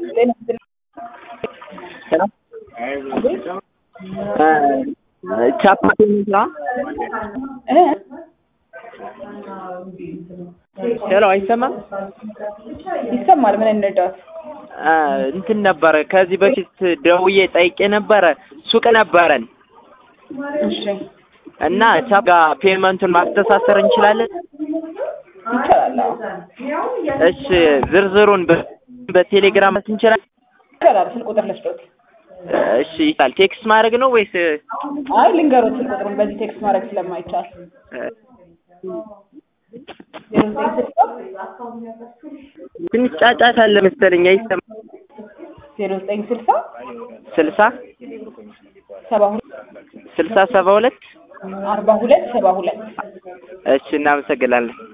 ቻፓ ስራ ሄሎ፣ አይሰማም? ይሰማል። ምን እንርዳት? እንትን ነበረ ከዚህ በፊት ደውዬ ጠይቄ ነበረ። ሱቅ ነበረን እሺ፣ እና ቻፓ ጋር ፔመንቱን ማስተሳሰር እንችላለን? ይቻላል። አዎ፣ እሺ፣ ዝርዝሩን በ- በቴሌግራም መስት እንችላለን? ይቻላል። ስልክ ቁጥር ልስጦት? እሺ፣ ይቻላል። ቴክስት ማድረግ ነው ወይስ አይ ልንገሮት፣ ስልክ ቁጥሩን በዚህ ቴክስት ማድረግ ስለማይቻል ዜሮ ዘጠኝ ስልሳ ትንሽ ጫጫታ አለ መሰለኝ። አይሰማም? ዜሮ ዘጠኝ ስልሳ ስልሳ ሰባ ሁለት ስልሳ ሰባ ሁለት አርባ ሁለት ሰባ ሁለት እሺ፣ እናመሰግናለን።